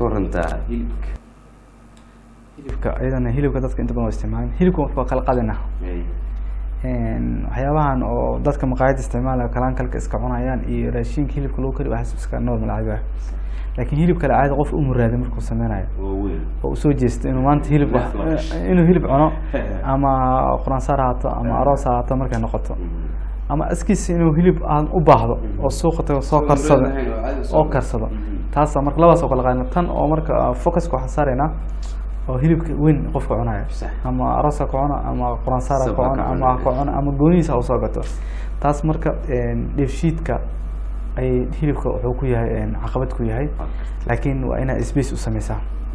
ka warantaa hilibka hilibka iyadana hilibka dadka inta badan waa isticmaalaan hilibka waa kala qadina waxyaabahan oo dadka maqaayadda isticmaalaya kalaankalka iska cunayaan iyo raashinka hilibka lagu kari waxaas iska normal caadi ah laakiin hilibka la caadi qof u muraaday markuu sameynayo waaweyn oo usoo jeesto inuu maanta hilib wax inuu hilib cuno ama quraansaar haato ama aroos haato markay noqoto ama askiisa inuu hilib aan u baahdo oo suuqa tago soo karsado oo karsado taasa marka labadaas oo kala qaadina tan oo marka focuska waxaan saaraynaa oo hilibka weyn qofka cunayo Sax. ama aroosa ka cuno ama quraansaara ka Sabka cuno ka ama cunayo. ka cuno ama goonihiisa ha usoo gato taas marka dheefshiidka ay hilibka wuxuu ku yahay caqabad ku yahay laakiin waa inaad space u sameysaa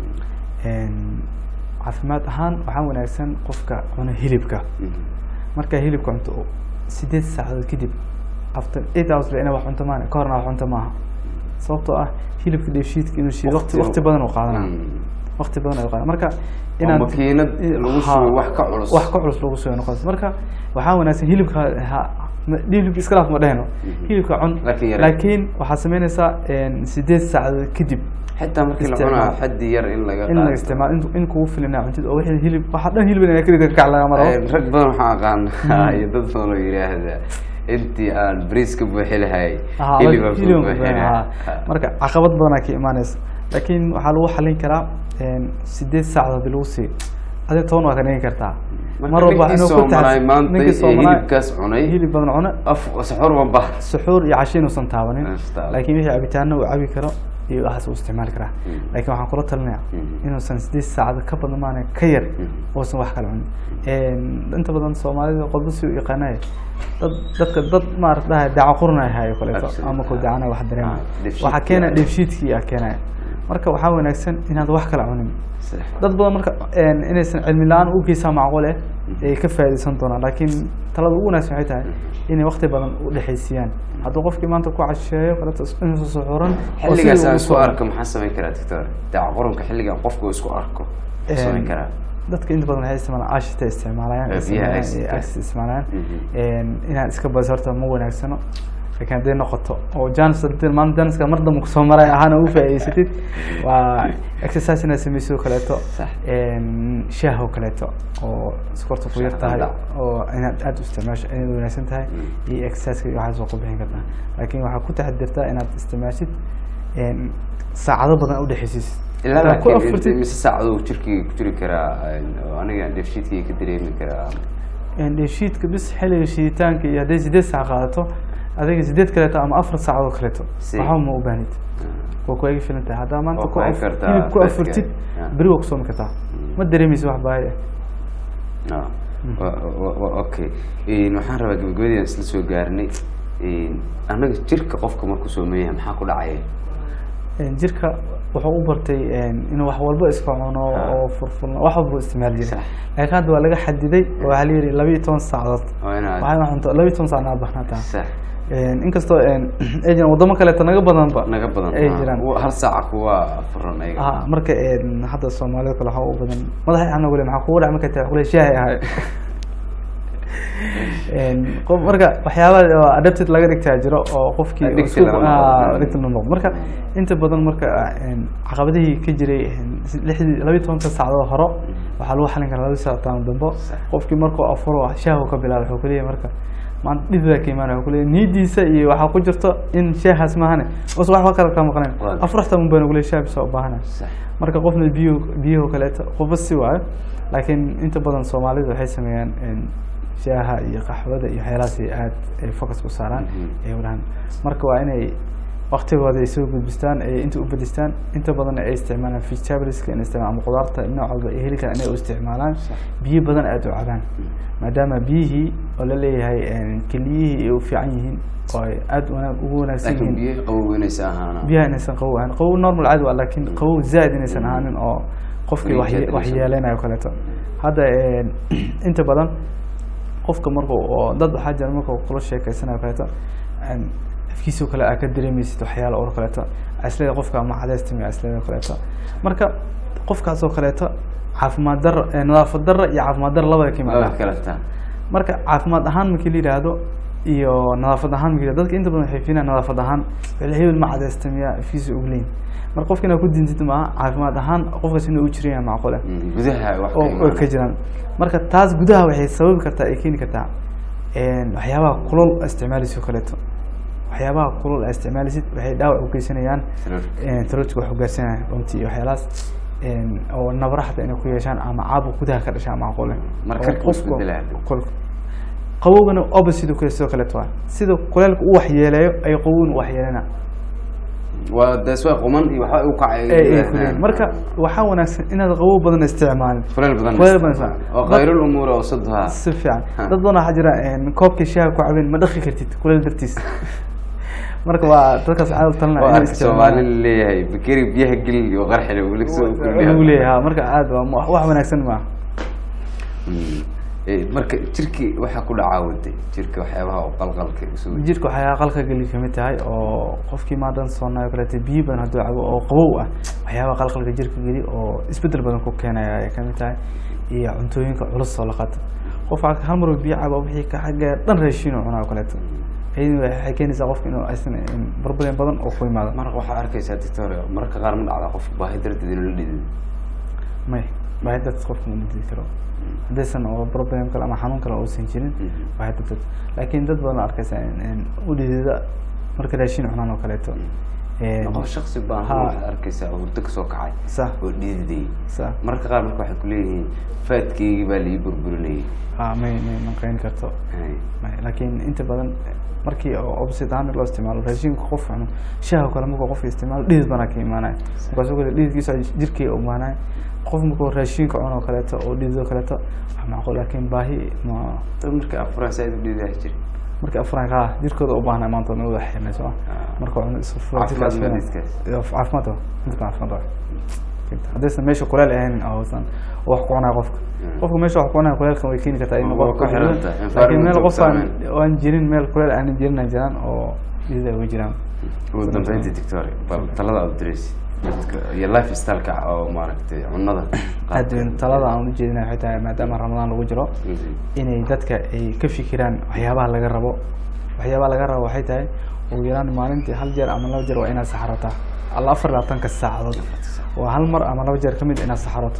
caafimaad ahaan waxaa wanaagsan qofka cuna hilibka markaa hilibka cunto sideed saacadood kadib after eight hours ba ina wax cunto maana ka horna wax cunto maaha sababtoo ah hilibka dheefshiidka inuu shiido waqti waqti badan uu qaadanaa waqti badan ayuu qaadana marka oo makiinad lagu Ha, shubo wax ka culus wax ka culus lagu soo noqonaysa marka waxaa wanaagsan hilibka ha- ma- hilibka iska dhaaf ma dhehno hilibka cun Laakiin yare. laakiin waxaad sameynaysaa sideed saacadood kadib xitaa markii la Isticmaal. cunaa xaddi yar in laga in la qaato. isticmaalo in- in kugu filina cuntid oo wixii hilib waxaa dhan hilib inaa keliga kac laga maro Eh, rag badan waxaan aqaanaa iyo dad badan oo yidhaahda intii aan bariis ka buuxi lahay Aha, hilibaan ku hilibaan ku buuxi buuxin, lahaa aha. marka caqabad badanaa ka imaanaysa laakiin waxaa lagu xalin karaa sideed saacadood hadii lagu sii adi toban waa ka dhigi kartaa Marka ninkii ku soomanay taxas- maanta ninkii ee soomanay hilibkaas cunay hilib badan cuna af saxuur ma bah suxuur iyo casho inuusan taabanin Istaaban. laakiin wixii cabitaano uu cabi karo iyo waxaas uu isticmaali karaa laakiin waxaan kula talinaya Mhm. inuusan sideed saacad ka badan maana ka yar uusan wax kala cunin inta badan soomaalida qodba si u yaqaanay dad dadka dad maarata dhahay daaca qurnay hayo kaleeto Absolutely. ama ku dacana wax dareema Ah, dheefshiidkii waxaa keena ah. dheefshiidkii aa keenaya marka waxaa wanaagsan inaad wax kala cunin Sax. dad badan marka inaysan cilmi la-aan u geysaa macquul eh ay ka faa'iidaysan doonaan laakiin talada ugu wanaagsan waxay tahay inay waqti badan u dhexaysiiyaan hadduu qofkii maanta ku casheeyo kaleeto inuusan suxuuran oo sidii xilligaas aan uu isku soo- arko maxaa samayn karaa doctor daaca qurunka xilligan qofku isku arko Een, samayn karaa dadka inta badan waxay isticmaalaan ashita isticmaalayaan Eh, biyaha acid-ka. acid isticmaalayaan Mhm. Een, inaad iska badiso horta ma wanaagsano laakiin hadday noqoto oo janis maanta janiska mar dambe kusoo maray ahaana u faa'iidaysatid waa exercise inaad samayso oo kaleeto Sax. Een, shaah oo kaleeto oo iskorta ku yar Shaah tahay qandac. oo inaad aada u isticmaasho inaad wanaagsan tahay iyo exerciseka iyo waxaas waa ku bixin kartaa laakiin waxaa ku taxadirtaa inaad isticmaashid een, saacado badan u dhexaysiisid ilaa Inaad ku laakiin afurtid mise saacaduu jirkii ku jiri karaa een, oo aniga dheefshiidkii ka dareemi karaa dheefshiidka bis xilliga shiiditaanka iyo hadday sideed saac qaadato adiga sideed kaleeto ama afar saacadood kaleeto Si. waxba ma u baahnid waa kuwaga filan tahay haddaa maanta Waa ku ku af- hayn kartaa hilib ku dadka. afurtid Yeah. beri waa kusoomi kartaa ma dareemaysa wax baahi ah No. Wa- wa- wa- okay Een, waxaan rabaa gabagabadii aan isla soo gaarnay Een, anaga jirka qofka markuu soomeeyahay maxaa ku dhacaya Een, jirka wuxuu u bartay een, inuu wax walba iska cuno Ah. oo furfurno wax walba u isticmaali jiray Sax. laakiin hadda waa laga xadiday oo waxaa la yidhi laba iyo toban saacadood waa inaad waxay wax cunto laba iyo toban saacna aad baxnaataa sax Een, inkastoo een, ay jiraan wadamo kaleeto naga badanba naga badan ay ah. jiraan Wa- hal saaca kuwa furan ayaga ah marka een, hadda soomaalida kale waxaa u badan madaxa ana weli maxaa kugu dhac markay tahay kule shaahi ahay Een, qof marka waxyaabaha oo adapted laga dhigtaa jiro oo qofkii Addicted isku- laga noqdo. ah, addicted la noqdo marka inta badan marka een, caqabadihii ka jiray een, si- lixdii laba iyo tobanka saacadood horo waxaa lagu xalin karaa laba saacadood dambo qofkii markuu afuro shaahu ka bilaabo wuxuu kuleeyahay marka maanta dhib baa ka imaanaya wuxuu kuleeyahay niyadiisa iyo waxaa ku jirto in shaahaas maahane us waxba kale ka maqnayn Waaw. afraxta un baan ugule shaah bisa u baahanaya sax marka qofna biyo biyaho kaleeto qofba si waayo laakiin inta badan soomaalidu waxay sameeyaan een, shaaha iyo qaxwada iyo waxyaalahaas ay aad ay focus ku saaraan Mhm. ay wadhaan marka waa inay waqtigooda ay soo gudbistaan ay inta u bedistaan inta badan ay isticmaalaan vegetables inay isticmaalaan ama qudaarta nooc walba ay heli karaan inay u isticmaalaan biyo badan aad u cabaan maadaama biyihii oo la leeyahay een, keliyihii ay u fiican yihiin oo ay aad wanaag ugu wanaagsan laakiin yihiin biyo qaboweynaysa ahaana biyaha inaysan qabow ahayn qabow normal caadi waa laakiin qabow zaid inaysan ahaanin oo qofkii Inay wax jeedinayso. wax yeelanayo kaleeto hadda een, inta badan qofka markuu oo dad waxaa jira markuu kula sheekeysanayo kaleeto een, afkiisoo kale aa ka dareemaysid waxyaala oo kaleeto aslada qofka ama cadays timi aslada kaleeto marka qofkaasoo kaleeto caafimaad darro ee nadaafad darro iyo caafimaad darro labada ka laba yimaada kala taa marka caafimaad ahaan markii la yidhaahdo iyo nadaafad ahaan ma dadka inta badan waxay fiinayaan nadaafad ahaan wixii hebel ma cadaysta miyaa fiisa ogleyn marka qofka inaad ku dintid maaha caafimaad ahaan qofkaas inuu u jiran yahay macquule Mm, gudaha wax ka oo oo imaanaya. ka jiraan marka taas gudaha waxay sababi kartaa ay keeni kartaa een, waxyaabaha kulol aad isticmaalaysid oo kaleeto waxyaabaha kulol aad isticmaalaysid waxay dhaawac u geysanayaan Taroorka. taroodka wax u gaarsanaya runtii iyo waxyaalahaas een, oo nabra xataa inay ku yeeshaan ama caabuq gudaha ka dhashaa macquule Marka Oo ku isbedelaya. qofku- qabowgana opposite uu kale sidoo kaleeto waa sida kuleelka u waxyeeleeyo ay qabowgana u waxyeelena waa dee swa quman iyo waxba u kacay ee ay kuleeyihin marka waxaa wanaagsan inaad qabow badan isticmaalin kuleel badan kuleel badan isticmaal. isticmaal. oo khayrul umuur oo sadha si fiican Ha. dad badan waxaa jira een, koobkii shaaha ku cabeen ma dhaqi kartid kuleel dartiis marka waa dadkaas waxaa u talinaya oo inay arka soomaali isticmaalaan leeyahay bakeri biyaha gelin iyo qarxile weli soo lagu leeyahay ha, marka aad waa mu- wax wanaagsan maaha marka jirki waxaa ku dhacaa wade jirka waxyaabaha oo qalqalka isugu jirka waxyaa qalka geli kamid tahay oo qofkii maadan soonaayo kaleeto biyo badan hadduu cabo oo qabow ah waxyaabaha qalqalka jirka geli oo isbedel badan ku keenaya ay kamid tahay iyo cuntooyinka culus oo la qato qof waxaa hal mar uu biyo cabo wixii ka xagga dhan raashin oo cunaa oo kaleeto iyaduna waxay keenaysaa qofka inuu aysan barbarin badan oo ku imaado marka waxaa arkaysaa doctor mararka qaar ma dhacda qof baahi darteed inuu la dhidin may baahi darteed qofka ma didi karo haddaysan oo problem kale ama xanuun kale uusan jirin baahi darteed laakiin dad badan oo arkaysa in- in u dhidida marka raashin cunaan oo kaleeto Een, qof shaksi baahan Ha. waxaad arkaysaa oo hurdo kasoo kacay sax oo dhididay sax mararka qaar marka waxay kuleeyihiin faadkeygii baa lii burburinayay ha may may maqayn karto Hay. may laakiin inta badan markii oo opposite ahaan loo isticmaalo raashinka qof cuno shaaha kale markuu qofka isticmaalo dhidid banaa ka imaanaya markaasoo kale dhididkiisa jirkii u imaanaya qof markuu raashinka cuno oo kaleeto oo dhidid oo kaleeto wax macquul laakiin baahi ma dad marka afuraan saaid u dhididaa jira markii afran ka jirkooda u baahnaa maanta ma wada xirnayso ah Ah. marka cuno isu furo Caafimaad jirkaas ma fiican. dhidkaas? Iyo caafimaad waa midka caafimaad waa haddaysan meesha kuleel ahayn oo uusan wax ku cunaya qofka qofka meesha wax ku cunaya kuleelkan way keeni kartaa in Waa qofka ku xiran tahay, laakiin meel environment qof aan saameyn. aan jirin meel kuleel aanan jirin ay jiraan oo dhidida uga jiraan ugu dambeyntii doctor bal talada aad diraysi dadka iyo life styleka oo maaragtay cunada aad weyn talada aan ujeedinaya waxay tahay maadaama ramadaan lagu jiro Mhm. inay dadka ay ka fikiraan waxyaabaha laga rabo waxyaabaha laga rabo waxay tahay ugu yaraan maalintii hal jeer ama laba jeer waa inaad saxarataa alla afar labaatanka saacadood waa hal mar ama laba jeer kamid inaad saxaroto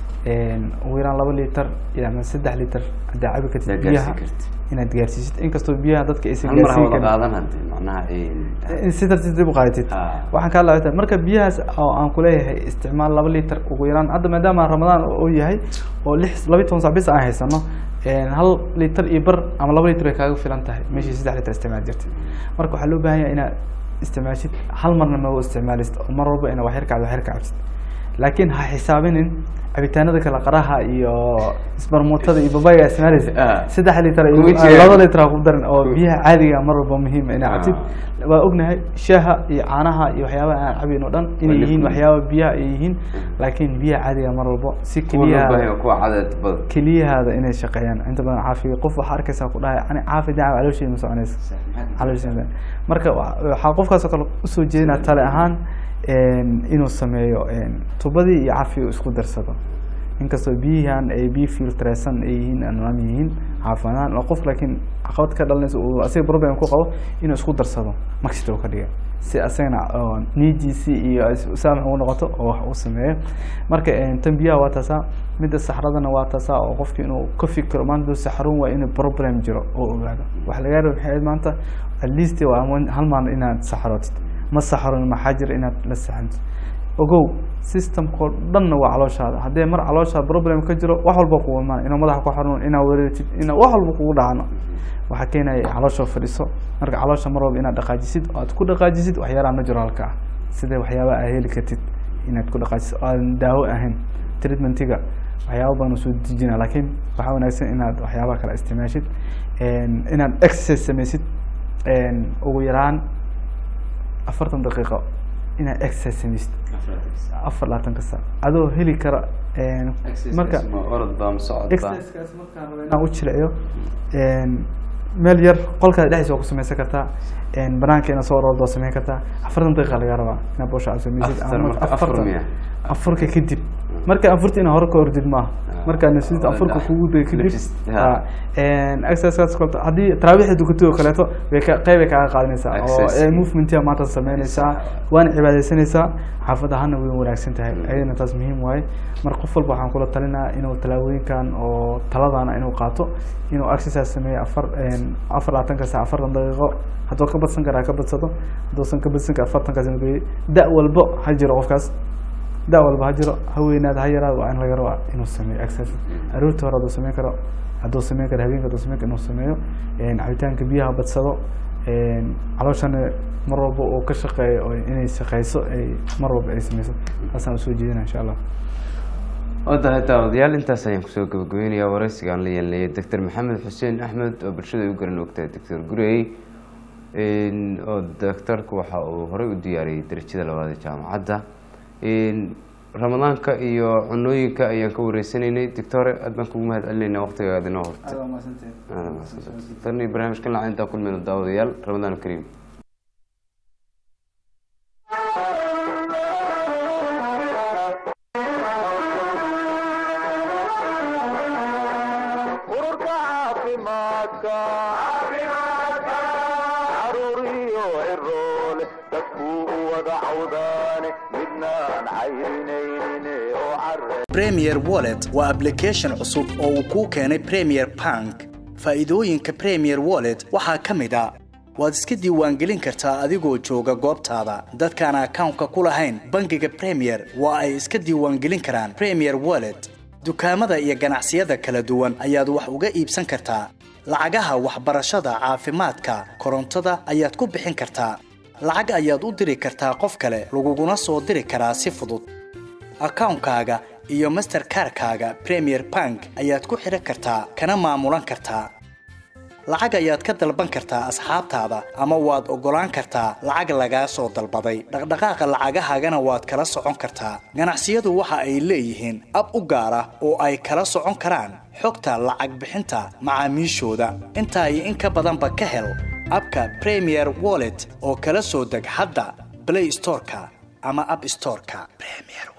Mhm. ugu yaraan laba litar iyo ama saddex litar haddaa cabi kartid Haddaad biyaha gaarsiin kartid. inaad gaarsiisid inkastoo biyaha dadka aysan hal mar ha gaarsiin wada karin qaadan hadde macnaha eh, in si tartiib dib u qaadatid Ah. waxaan kaa laabata marka biyahaas oo aan kuleeyahay isticmaal laba litar ugu yaraan hadda maadaama ramadaan uu yahay oo lix laba iyo toban sac bis aan haysano een, hal litar iyo bar ama laba litar way kaaga filan tahay meeshii saddex litar isticmaal jirtay marka waxaa loo baahan yahay inaad isticmaashid hal marna ma isticmaalisid oo mar walba inaad waxyar kacdo waxyar kacabsid laakiin ha xisaabinin cabitaanada kale qaraha iyo isbarmuutada iyo babayga aad isticmaalaysid Ah. saddex litar iyo Ugu jiraan. laba litar ha ku darin oo biyaha caadiga mar walba muhiim inaad cabtid waa ognahay shaaha iyo caanaha iyo waxyaabaha aan cabayn oo dhan inay Waa yihiin liquid. waxyaaba biyaha ay yihiin laakiin biyaha caadiga mar walbo si kuwa loo keliyahaada baahan kuwa cadeed badan keliyahaada inay shaqeeyaan inta badan caafiga qof waxaa arkaysaa ku dhahay ani caafi daaca caloosheeda ma soconaysa caloosheeda marka wa- waxaa qofkaasoo kale usoo jeedinaa tale ahaan een, inuu sameeyo een, tubadii iyo cafiga isku darsado inkastoo biyihan ay biyo filtreysan ay yihiin anwaam yihiin caafimaadaan oo qof laakiin caqabad ka dhalanaysa uu asiga problem ku qabo inuu isku darsado maxita uu ka dhiga si asagana oo niidiisii iyo saamax ugu noqoto oo wax uu sameeyo marka een, tan biyaha waa taasaa midda saxradana waa taasaa oo qofki inuu ka fikiro maanta duu saxrun waa inuu problem jiro oo ogaado waxa laga raba maxay ahayd maanta at least waa ama hal maalin inaad saxrootid ma saxron maxaa jira inaad la saxantid ogow systemkao dhanna waa calooshaada haddii mar calooshaada problem ka jiro wax walba kugu imaan inuu madaxa ku xanuun inaa wareertid inaa wax walba kugu dhacano waxaa keenaya caloosha fadhiso marka caloosha mar walba inaad dhaqaajisid oo aad ku dhaqaajisid waxyaalaha naturalka ah sida waxyaabaha aad heli kartid inaad ku dhaqaajisid oo aan daawo ahayn treatmentiga waxyaaba badan uu soo dejina laakiin waxaa wanaagsan inaad waxyaabaha kale isticmaashid een, inaad exercise samaysid een, ugu yaraan afartan daqiiqo inaad exercise samaysid afar labaatanka saac adoo heli kara een, marka ma orod baa ma socod baa exercisekaas markaan rabo inaan u jilciyo een, meel yar qolkaada dhexdiisa waa ku samaysan kartaa een, banaanka inaad soo orordo waa samayn kartaa afartan daqiiqa laga rabaa inaad boosha aad samaysid After ama marka afar afartan- miya? afurka kadib marka anfurta ina hore ka ordid maaha markaa nafsida Ah, anfurka ah, kugu day kadib nafis- ha. exercise kaleeto haddii taraawiixda dukato oo kaleeto way ka qeyb ay kaaga qaadanaysaa oo Exercise. eh, movementia maanta sameynaysaa waana cibaadaysanaysaa xaafad ahaana way wanaagsan tahay ayadana taas muhiim waaye marka qof walba waxaan kula talinayaa inuu talaabooyinkan oo taladana inuu qaato inuu exercise sameeyo afar afar labaatanka saac afartan daqiiqo hadduu ka badsan karaa ka badsado hadduusan ka badsan kara afartankaas inuu geeyo da' walbo ha jiro qofkaas da' walba ha jiro ha weynaada ha yaraada waa in laga rabaa inuu sameeyo exercise aroortii hore hadduu sameyn karo hadduu sameyn karo habeenka hadduu sameyn karo inuu sameeyo cabitaanka biyaha badsado calooshana mar walba uu ka shaqeeyo oo inay shaqeyso ay mar walba ay sameyso taasaan usoo jeedina insha allah wadahay daawadayaal intaas ayaan kusoo gabagabeynayaa waraysigaan la yeelanayay doctor maxamed xuseen axmed oo bulshada ay u garan ogtahay doctor gurey oo doctorku waxa uu horey u diyaariyey darajada labaad ee jaamacadda ramadaanka iyo cunooyinka ayaan ka wareysanaynay doctore aad baan kugu mahad celinayna waqtigaada inoo hortay tan iyo barnaamijkan lacag intaa kulmayno daawadayaal ramadaan kariim ururka caafimaadka caruuriyo ciroole dadkuu u wada cawdaane midnaan cayrinaynin oo care premier wallet waa application cusub oo uu kuu keenay premier bank faa'iidooyinka premier wallet waxaa ka mid a waad iska diiwaangelin kartaa adigoo jooga goobtaada dadkaan akawnka ku lahayn bangiga premier waa ay iska diiwaangelin karaan premier wallet dukaamada iyo ganacsiyada kala duwan ayaad wax uga iibsan kartaa lacagaha waxbarashada caafimaadka korontada ayaad ku bixin kartaa lacag ayaad u diri kartaa qof kale laguguna soo diri karaa si fudud akawnkaaga iyo masterkarkaaga premier bank ayaad ku xidhan kartaa kana maamulan kartaa lacag ayaad ka dalban kartaa asxaabtaada ama waad oggolaan kartaa lacag lagaa soo dalbaday dhaqdhaqaaqa lacagahaagana waad kala socon kartaa ganacsiyadu waxa ay leeyihiin ab u gaar ah oo ay kala socon karaan xogta lacag bixinta macaamiishooda intaa iyo in ka badanba ka hel abka premier wallet oo kala soo deg hadda play storeka ama app storeka premier